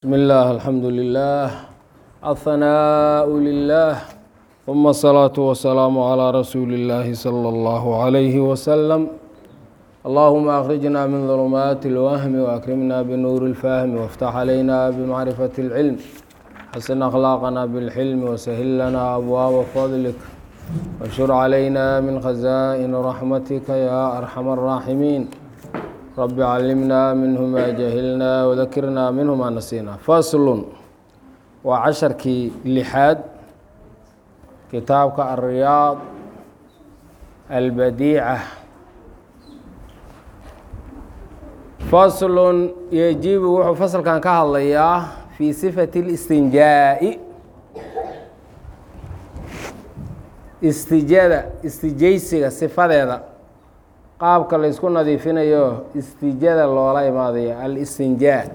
بسم الله الحمد لله الثناء لله ثم الصلاة والسلام على رسول الله صلى الله عليه وسلم اللهم أخرجنا من ظلمات الوهم وأكرمنا بنور الفهم وافتح علينا بمعرفة العلم حسن أخلاقنا بالحلم وسهل لنا أبواب فضلك وانشر علينا من خزائن رحمتك يا أرحم الراحمين رب علمنا منه ما جهلنا وذكرنا منه ما نسينا فصل وعشركii لحaad kitaabka الرياض البديعة فصل يجiب wuxuu faslkan ka hadlayaa في صفة الاstinjaaء istijada istijaysiga sifadeeda qaabka la ysku nadiifinayo istijada loola imaadayo al-istinjaa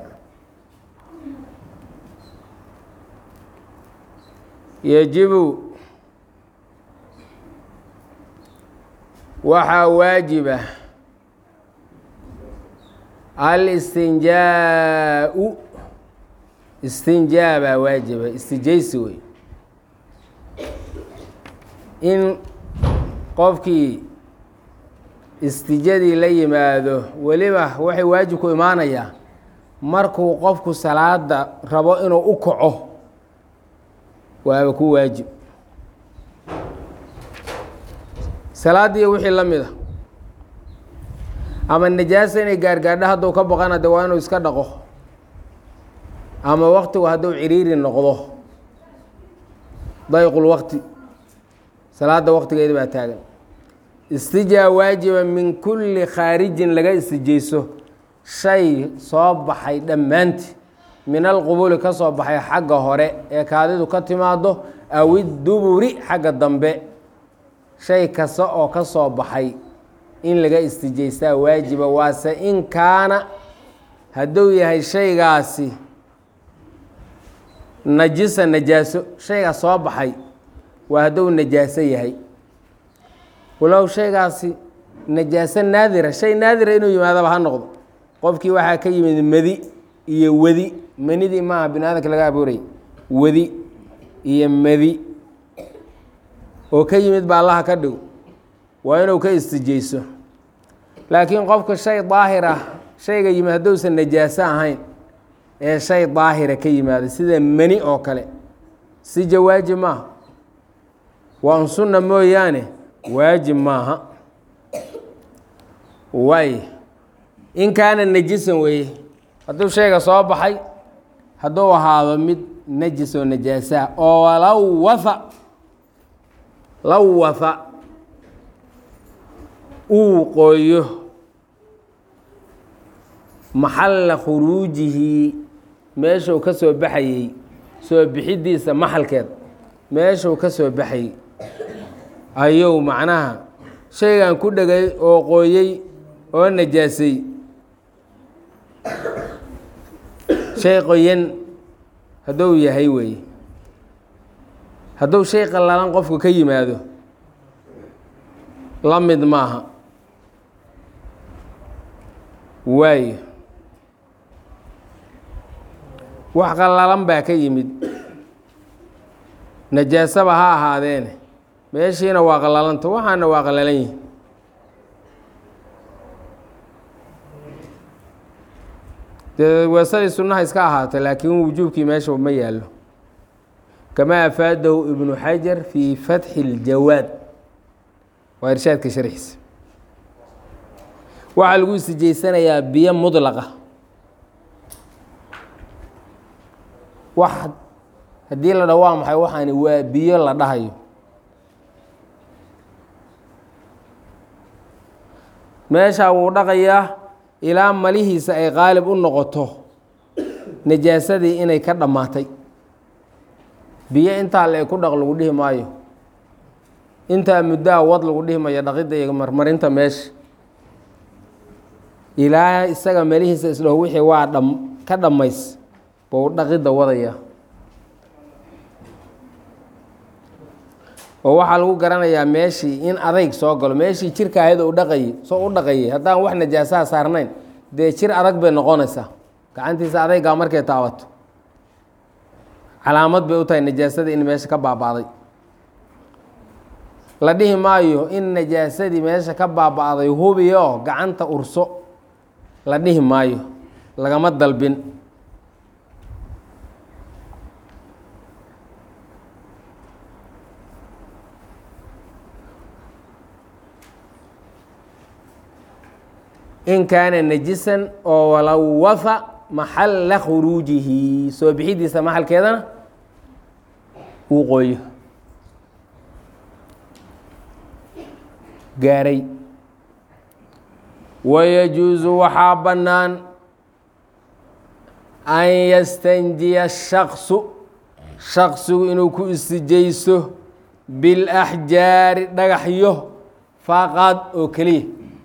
yajibu waxaa waajiba al-istinjaa-u istinjaa baa waajiba istijaysi wey in qofkii istijadii la yimaado weliba waxay waajib ku imaanayaa markuu qofku salaada rabo inuu u kaco waaba ku waajib salaaddii wixii la mid a ama najaasa inay gaargaadho hadduu ka baqana de waa inuu iska dhaqo ama waktigu hadduu ciriiri noqdo dayqul waqti salaada waqtigeeda baa taagan istijaa waajiba min kulli khaarijin laga istijayso shay soo baxay dhammaanti min alqubuli ka soo baxay xagga hore ee kaadidu ka timaado aw iduburi xagga dambe shay kasta oo ka soo baxay in laga istijaystaa waajiba waase in kaana hadduu yahay shaygaasi najisa najaaso shaygaa soo baxay waa hadduu najaaso yahay walow shaygaasi najaaso naadira shay naadira inuu yimaadaba ha noqdo qofkii waxaa ka yimid medi iyo wedi manidii maaha bini aadamka laga abuuray wedi iyo medi oo ka yimid ba allaha ka dhigo waa inuu ka istijayso laakiin qofka shay daahir ah shayga yimid hadduusan najaaso ahayn ee shay daahira ka yimaada sida meni oo kale si jawaajib maaha waa un sunna mooyaane waajib maaha waay in kaana najisan weeye hadduu shayga soo baxay hadduu ahaado mid najis oo najaasaha oo lawwaha lawwaha uu qooyo maxalla khuruujihi meeshuu ka soo baxayey soo bixidiisa maxalkeed meeshuu ka soo baxayey ayuu macnaha shaygan ku dhegay oo qooyey oo najaasay shay qoyan hadduu yahay weeye hadduu shay qallalan qofku ka yimaado la mid maaha waayo wax qallalan baa ka yimid najaasaba ha ahaadeene meeshiina waa qalalanta waxaana waa qalalan yihin dee weesadii sunnaha iska ahaatay laakiin wujuubkii meesha ma yaallo kamaa afaadahu ibnu xajar fii fatxi اljawaad waa irshaadka sharxiisa waxaa lagu istijaysanayaa biyo mudlaqa wax haddii la dhaho waa maxay waxaani waa biyo la dhahayo meeshaa wuu dhaqayaa ilaa malihiisa ay qaalib u noqoto najaasadii inay ka dhammaatay biyo intaa le ku dhaq lagu dhihi maayo intaa muddaa wad lagu dhihi mayo dhaqidda iyo marmarinta meesha ilaa isaga melihiisa isdhaho wixii waa dham ka dhammays buu dhaqidda wadaya oo waxaa lagu garanayaa meeshii in adayg soo galo meeshii jirka ahayd u dhaqayay soo u dhaqayay haddaan wax najaasaha saarnayn dee jir adag bay noqonaysaa gacantiisa adaygaa markay taabato calaamad bay u tahay najaasada in meesha ka baaba'day la dhihi maayo in najaasadii meesha ka baaba'day hubiyo gacanta urso la dhihi maayo lagama dalbin in kaana najisan oo walawafa maxalla khuruujihi soo bixidiisa maxalkeedana uu qooyo gaaray wayajuusu waxaa bannaan an yastanjiya shaksu shaksigu inuu ku istijaysto bilaxjaari dhagaxyo faqad oo keliya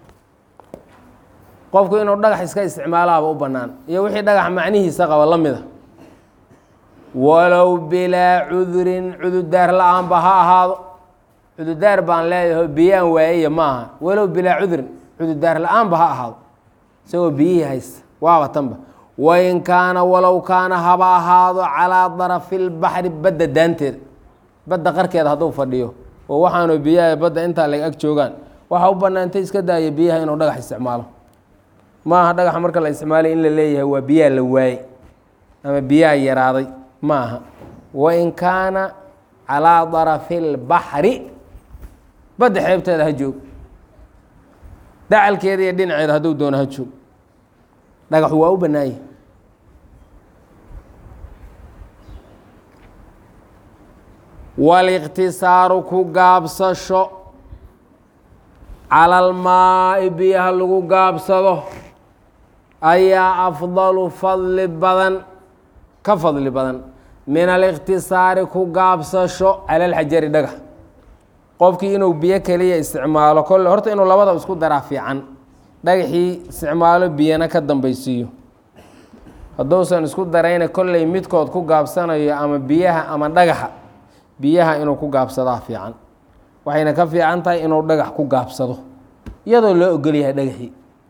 qofku inuu dhagax iska isticmaalaaba u bannaan iyo wixii dhagax macnihiisa qaba la mida walow bilaa cudurin cududaar la-aanba ha ahaado cududaar baan leeyahay biyaan waayaya ma aha walow bilaa cudurin cududaar la-aanba ha ahaado isagoo biyihii haysta waaba tanba wain kaana walow kaana haba ahaado calaa darafi lbaxri badda daanteeda badda qarkeeda hadduu fadhiyo oo waxaanu biyaha badda intaa lag ag joogaan waxaa u bannaantay iska daaya biyaha inuu dhagax isticmaalo ma aha dhagaxa marka la isticmaalay in la leeyahay waa biyaha la waayey ama biyaha yaraaday ma aha wain kaana calaa darafi lbaxri badda xeebteeda ha joog dacalkeeda iyo dhinaceeda hadduu doono ha joog dhagaxu waa u bannaanyah waliqtisaaru ku gaabsasho cala almaa'i biyaha lagu gaabsado ayaa afdalu fadli badan ka fadli badan min aliqtisaari ku gaabsasho cala alxajari dhagax qofkii inuu biyo keliya isticmaalo kolle horta inuu labada isku daraa fiican dhagaxii isticmaalo biyana ka dambaysiiyo hadduusan isku darayna kolley midkood ku gaabsanayo ama biyaha ama dhagaxa biyaha inuu ku gaabsadaa fiican waxayna ka fiican tahay inuu dhagax ku gaabsado iyadoo loo ogolyahay dhagaxii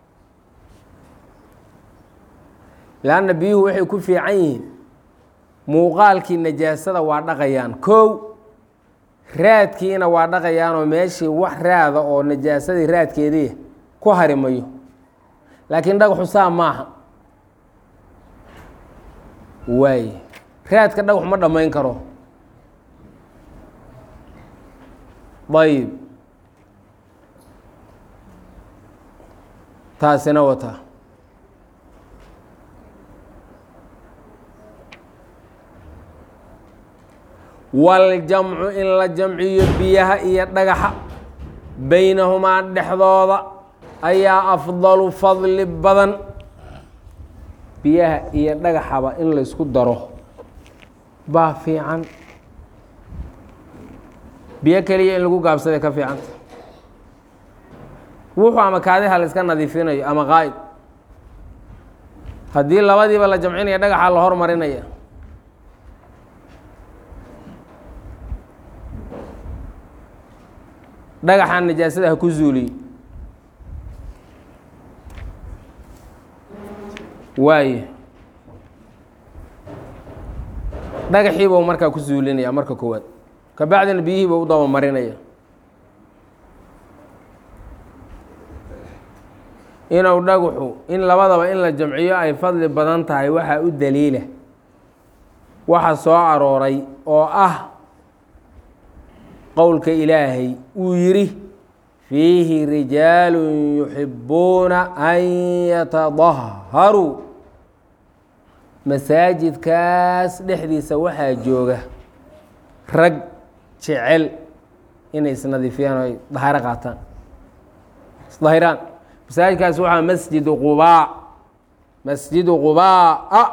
leanna biyuhu waxay ku fiican yihiin muuqaalkii najaasada waa dhaqayaan kow raadkiina waa dhaqayaanoo meeshii wax raada oo najaasadii raadkeedii ku harimayo laakiin dhagaxu saa maaha waay raadka dhagaxu ma dhammayn karo ayib taasina wataa waljamcu in la jamciyo biyaha iyo dhagaxa baynahumaa dhexdooda ayaa afdalu fadli badan biyaha iyo dhagaxaba in laysku daro baa fiican biyo keliya in lagu gaabsaday ka fiicanta wuxuu ama kaadiha la iska nadiifinayo ama qaa'id haddii labadiiba la jamcinaya dhagaxa la hormarinaya dhagaxan najaasada ha ku zuuliy waaye dhagaxiibuu markaa ku zuulinaya marka koowaad kabacdina biyihiiba u daba marinaya inuu dhagaxu in labadaba in la jamciyo ay fadli badan tahay waxaa u daliila waxa soo arooray oo ah qowlka ilaahay uu yidhi fiihi rijaalu yuxibuuna an yatadaharuu masaajidkaas dhexdiisa waxaa jooga rag jecel inay isnadiifiyaan o ay dahaaro qaataan isdahiraan masaajidkaas waxaa masjidu qubaa masjidu qubaa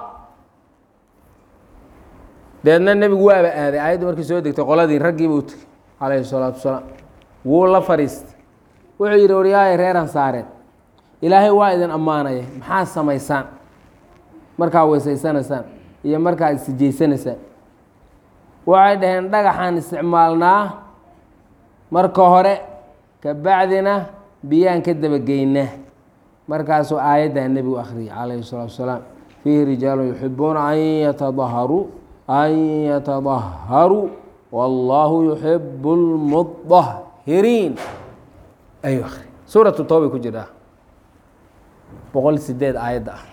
deedna nebigu waaba aaday aayaddu markii soo degtay qoladii raggiiba u tegey calayhi salaatu wasalaam wuu la fadhiistay wuxuu yidhi waryaaya reer ansaareed ilaahay waa idin ammaanaya maxaa samaysaan markaa weysaysanaysaan iyo markaa isjijaysanaysaan waxay dhaheen dhagaxaan isticmaalnaa marka hore kabacdina biyaan ka dabageynaa markaasuu aayaddaa nebigu akhriyay calayhi salaatu wasalaam fiihi rijaalun yuxibuuna an yatadaharuu an yatadaharuu wallaahu yuxibu lmudahiriin ayuu akri suuratu toobay ku jiraa boqol sideed aayadda ah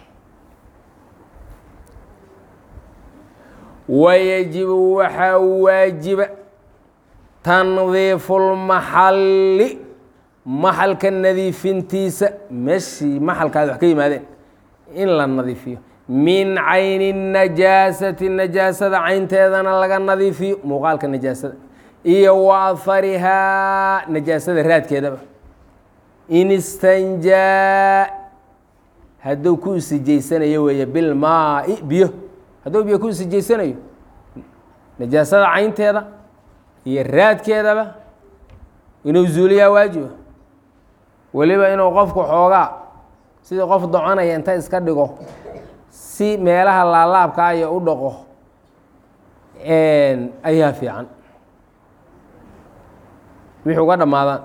wayajibu waxaa waajiba tandiifu lmaxalli maxalka nadiifintiisa meeshii maxalkaad wax ka yimaadeen in la nadiifiyo min cayni najaasati najaasada caynteedana laga nadiifiyo muuqaalka najaasada iyo wa aharihaa najaasada raadkeedaba in istanjaa hadduu ku isijaysanayo weeye bilmaai biyo hadduu biyo ku isijaysanayo najaasada caynteeda iyo raadkeedaba inuu zuuliyaa waajiba weliba inuu qofku xoogaa sidii qof doconaya inta iska dhigo si meelaha laalaabka aya u dhaqo ayaa fiican wixii uga dhammaadaan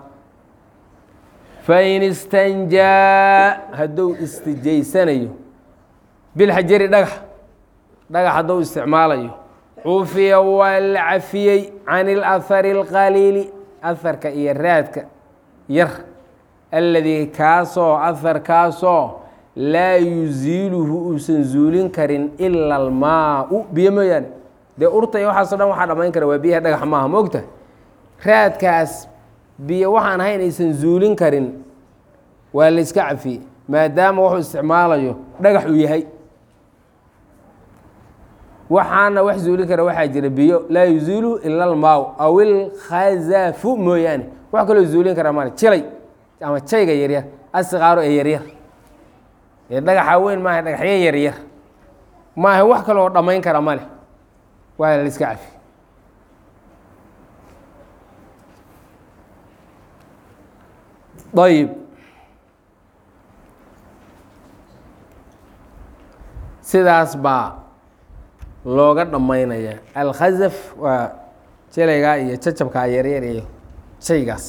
fain istanjaa hadduu istijaysanayo bilxajari dhagax dhagax hadduu isticmaalayo cufiya waa la cafiyey can ilahari اlqaliili aharka iyo raadka yar alladii kaasoo aharkaasoo laa yuziiluhu uusan zuulin karin ila almaau biyo mooyaane dee urta iyo waxaaso dhan waxaa dhamayn kara waa biyaha dhagax maaha moogta raadkaas biyo waxaan ahayn aysan zuulin karin waa la iska cafiyey maadaama wuxuu isticmaalayo dhagax uu yahay waxaana wax zuulin kara waxaa jira biyo laa yuziiluhu ila almaaw aw ilkhazafu mooyaane wax kaloo zuulin kara male jilay ama jayga yaryar asiqaaro ee yaryar ee dhagaxa weyn maaha dhagaxyo yaryar maaha wax kaloo dhammayn kara male waa la iska cafi ayib sidaas baa looga dhammaynaya alkhazaf waa jelaygaa iyo jacabkaa yaryar iyo shaygaas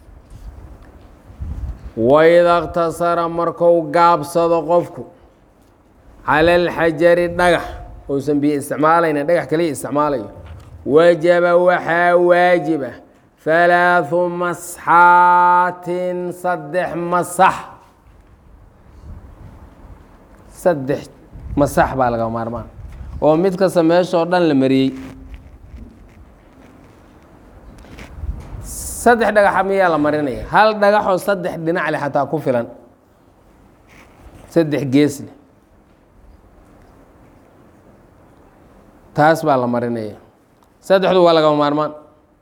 waida اktasara marku gaabsado qofku calى اlxajari dhagax uusan biyo isticmaalayna dhagax kaliya isticmaalayo wajaba waxaa waajiba halaaثu masxaatin saddex masax saddex masax baa laga maarmaan oo mid kasta meeshoo dhan la mariyey saddex dhagaxa miyaa la marinaya hal dhagaxoo saddex dhinac leh xataa ku filan saddex gees leh taas baa la marinaya saddexdu waa lagama maarmaan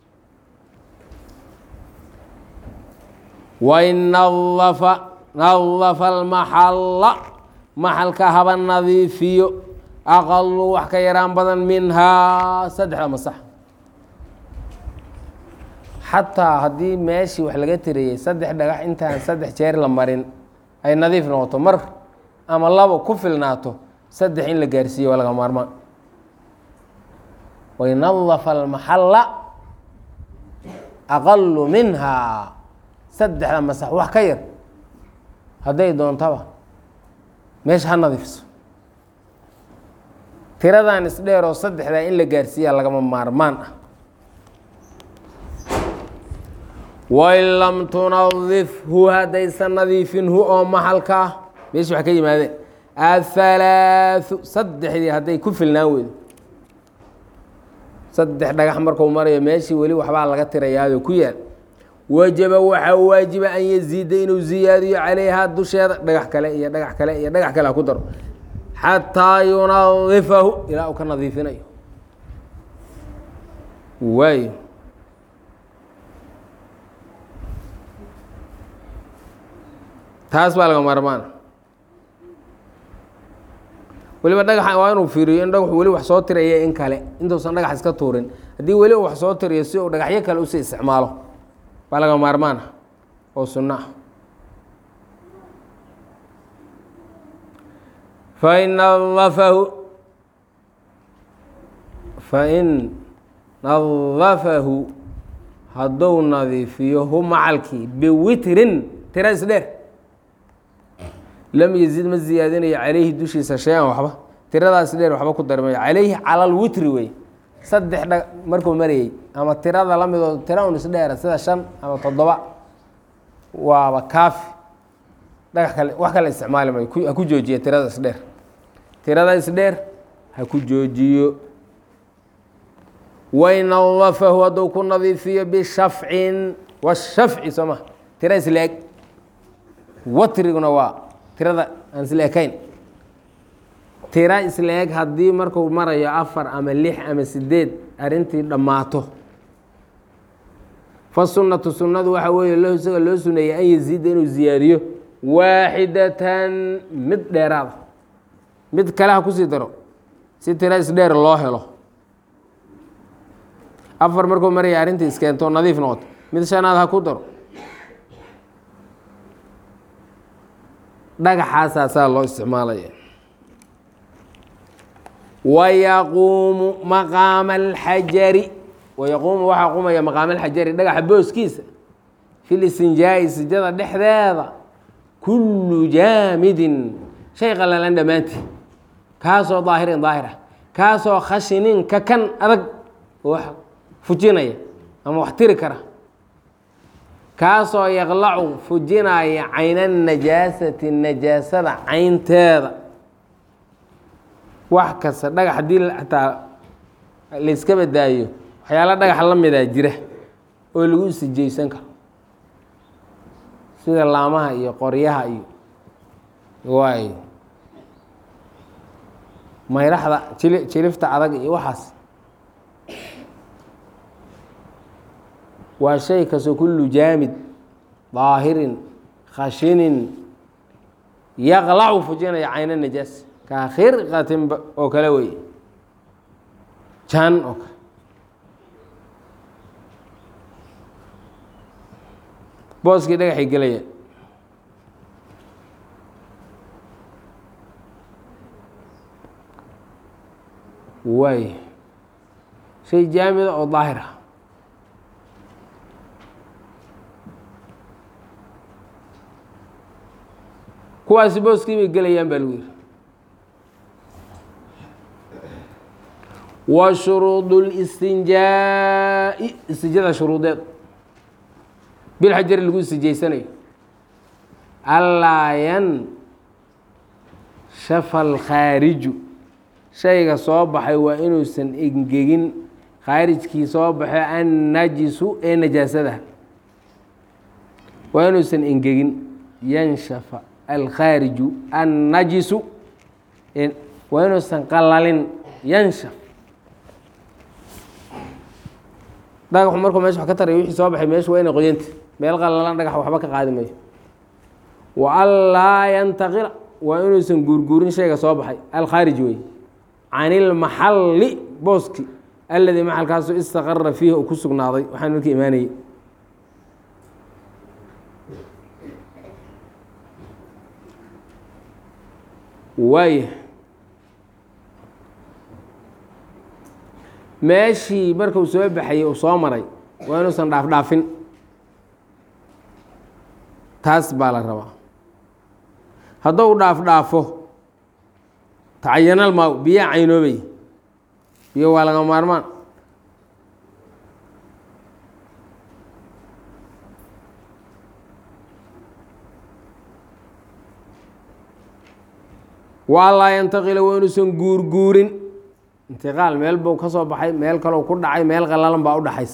wain nadafa nadafa almaxalla maxalka haba nadiifiyo aqalu wax ka yaraan badan minhaa saddexda masax xataa haddii meeshii wax laga tiriyey saddex dhagax intaan saddex jeer la marin ay nadiif noqoto mar ama labo ku filnaato saddex in la gaarsiiyo waa laga maarmaan waynadafa almaxalla aqalu minhaa saddexda masax wax ka yar hadday doontaba meesha ha nadiifso tiradan isdheer oo saddexdaa in la gaarsiiya lagama maarmaan ah wain lam tunadifhu haddaysan nadiifinhu oo maxalka ah meeshi wax ka yimaadeen athalaathu saddexdii hadday ku filnaan weydo saddex dhagax marku marayo meeshii weli waxbaa laga tirayaado ku yaal wajaba waxaa waajiba an yaziida inuu ziyaadiyo calayhaa dusheeda dhagax kale iyo dhagax kale iyo dhagax kale ha ku daro xataa yunadifahu ilaa uu ka nadiifinayo waayo taas baa laga maarmaana weliba dhagaxa waa inuu fiiriyo in dhagaxu weli wax soo tiraya in kale intuusan dhagax iska tuurin haddii weli uu wax soo tiriyo si uu dhagaxyo kale usii isticmaalo baa laga maarmaana oo sunno ah fain nadafahu fain nadafahu hadduu nadiifiyo hu macalkii biwitrin tira isdheer lam yazid ma ziyaadinayo calayhi dushiisa shay-an waxba tiradaas dheer waxba ku darmayo calayhi cala alwitri wey saddex dha markuu marayey ama tirada la midoo tira un isdheera sida shan ama toddoba waaba kaafi dhagax kale wax kale isticmaali mayo ha ku joojiya tirada isdheer tirada isdheer ha ku joojiyo waynadafahu hadduu ku nadiifiyo bishafcin washafci soo ma tira isla-eg watriguna waa tirada aan isla ekayn tira isla-eg haddii marku marayo afar ama lix ama sideed arrintii dhammaato fasunatu sunnadu waxaa weeye lahu isaga loo suneeyey an yaziida inuu ziyaadiyo waaxidatan mid dheeraada mid kale ha kusii daro si tira isdheer loo helo afar markuu maraya arrintii iskeento nadiif noqoto mid shanaad ha ku daro dhagaxaasaa saa loo isticmaalaya wayaquumu maqaama alxajari wayaquumu waxaa qumaya maqaama alxajari dhagaxa booskiisa fi listinjaa'i sijada dhexdeeda kullu jaamidin shay qalalan dhammaantii kaasoo daahirin daahir ah kaasoo khashinin ka kan adag oo wax fujinaya ama wax tiri kara kaasoo yaqlacu fujinaya cayna najaasati najaasada caynteeda wax kasta dhagax haddii xataa layska badaayo waxyaala dhagax la midaa jira oo lagu isijaysan karo sida laamaha iyo qoryaha iyo waay mayraxda jili jilifta adag iyo waxaas waa shay kastoo kullu jaamid daahirin khashinin yaqlacu fujinaya cayna najaas kaa khirqatin oo kale wey jan oo kale booskii dhagaxay gelaya waay shay jaamida oo daahir ah kuwaasi booskii bay gelayaan baa lagu yihi wa shuruud اlistinjaa'i istijada shuruudeed bilxajari lagu istijaysanayo allaa yanshafa alkhaariju shayga soo baxay waa inuusan engegin khaarijkii soo baxo annajisu ee najaasada waa inuusan engegin yanshafa alkhaariju annajisu waa inuusan qalalin yanshaf dhagaxu markuu meesha wax ka taraya wixii soo baxay meesha waa inay qoyanta meel qalalan dhagax waxba ka qaadi mayo wa anlaa yantaqila waa inuusan guurguurin shayga soo baxay alkhaarij wey can ilmaxalli booski alladii maxalkaasu istaqara fiihi uu ku sugnaaday waxaan markii imaanayey waaya meeshii markuu soo baxayey uu soo maray waa inuusan dhaaf dhaafin taas baa la rabaa hadduu dhaaf dhaafo tacayanal maa biyaa caynoobay biyo waa laga maarmaan waa laa yantaqila waa inuusan guurguurin intiqaal meel buu ka soo baxay meel kalou ku dhacay meel qalalan baa u dhaxays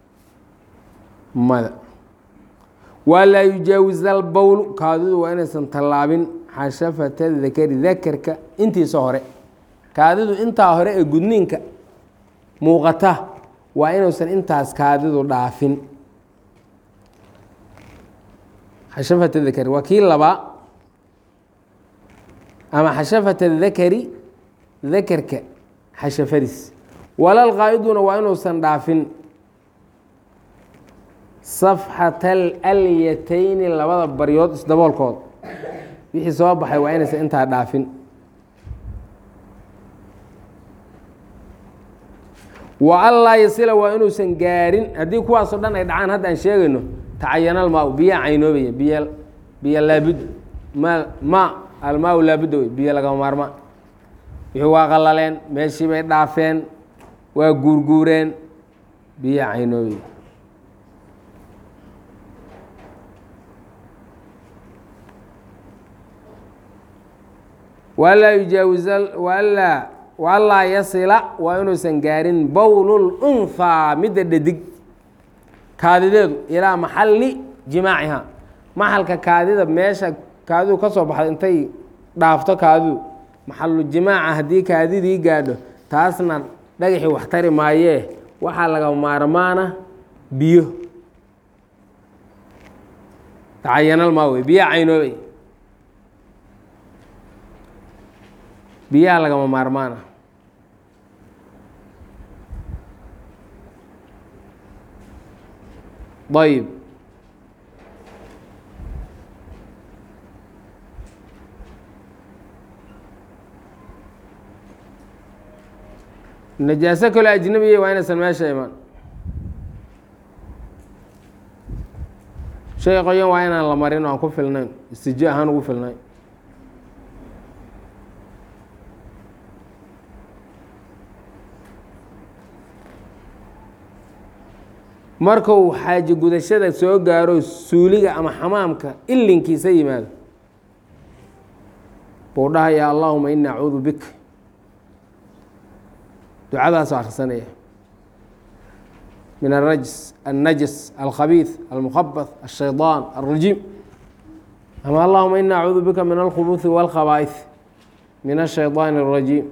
mada waa laa yujaawis albowlu kaadidu waa inaysan tallaabin xashafata dakari dakarka intiisa hore kaadidu intaa hore ee gudniinka muuqata waa inuusan intaas kaadidu dhaafin xashafata dakari waa kii labaa ama xashafata dakari dakarka xashafadiis walal qaa'iduna waa inuusan dhaafin safxata alyatayni labada baryood isdaboolkood wixii soo baxay waa inaysan intaa dhaafin wa anlaa yasila waa inuusan gaarin haddii kuwaasoo dhan ay dhacaan hadda aan sheegayno tacayanal maa biyaa caynoobaya biy biyo laabud ma ma almaa laabudda wey biyo lagama maarmaan wixii waa qallaleen meeshii bay dhaafeen waa guurguureen biyo caynoobi walaa yujaawiza walaa walaa yasila waa inuusan gaarin bowlul unhaa midda dhadig kaadideedu ilaa maxalli jimaaciha maxalka kaadida meesha kaadidu ka soo baxda intay dhaafto kaadidu maxalu jimaaca haddii kaadidii gaadho taasna dhagaxii wax tari maayee waxaa laga maarmaana biyo tacayanal maa wey biyaa caynoobay biyaha lagama maarmaana ayb najaaso kaloo ajnabiya waa inaysan meesha imaan shay qoyan waa inaan la marin o aan ku filnayn istijo ahaan ugu filnayn markuu xaaji gudashada soo gaaro suuliga ama xamaamka ilinkiisa yimaado buu dhahayaa allahuma ini acuudu bik ducadaasoo akhrisanaya min arajs الnajas alkhabiiث almukhabaث الshayطaan الrajiim ama allahuma ini acuudu bika min alkhubuثi wاlkhabaa'iث min الshayطaan الrajiim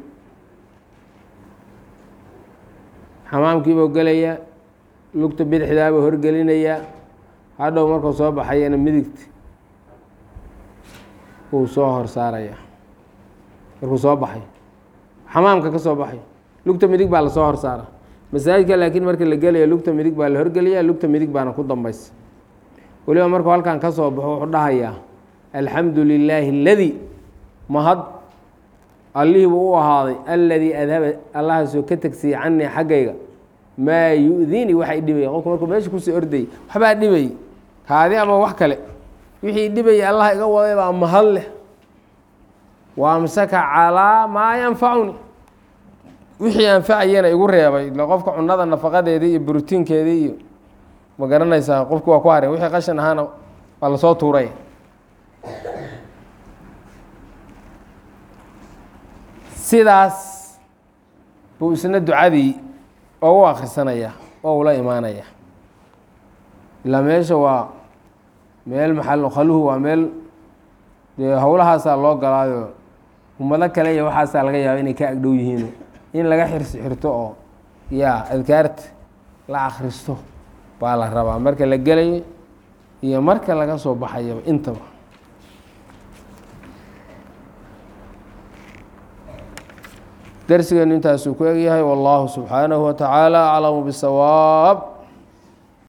xamaamkii buu gelayaa lugta bidixdaabuu horgelinayaa hadhow markuu soo baxayana midigta uu soo hor saarayaa markuu soo baxay xamaamka ka soo baxay lugta midig baa lasoo hor saara masaajidka laakiin marka la gelaya lugta midig baa la horgeliyaa lugta midig baana ku dambaysa weliba markuu halkan ka soo baxo wuxuu dhahayaa alxamdu lilaahi اladii mahad allihii buu u ahaaday aladii adhaba allahaasoo ka tegsiya canii xaggayga maa yu-dini waxa dhibaya qofku markuu meesha kusii ordayay waxbaa dhibayay kaadi ama wax kale wixii dhibayay allah iga waday baa mahad leh waamsaka calaa maa yanfacuni wixii anfacayana igu reebay ila qofka cunada nafaqadeedii iyo brotiinkeedii iyo ma garanaysaa qofki waa ku haray wixii qashan ahaana waa lasoo tuuray sidaas buu isna ducadii oo u akhrisanaya oo ula imaanaya ilaa meesha waa meel maxal khaluhu waa meel dee howlahaasaa loo galaayo ummado kale iyo waxaasaa laga yaaba inay ka agdhow yihiin in laga xirsi xirto oo yaa adkaarta la akhristo baa la rabaa marka la gelayo iyo marka laga soo baxayaba intaba darsigeenu intaasuu ku egyahay wallahu subxaanahu wa tacaala aclamu bisawaab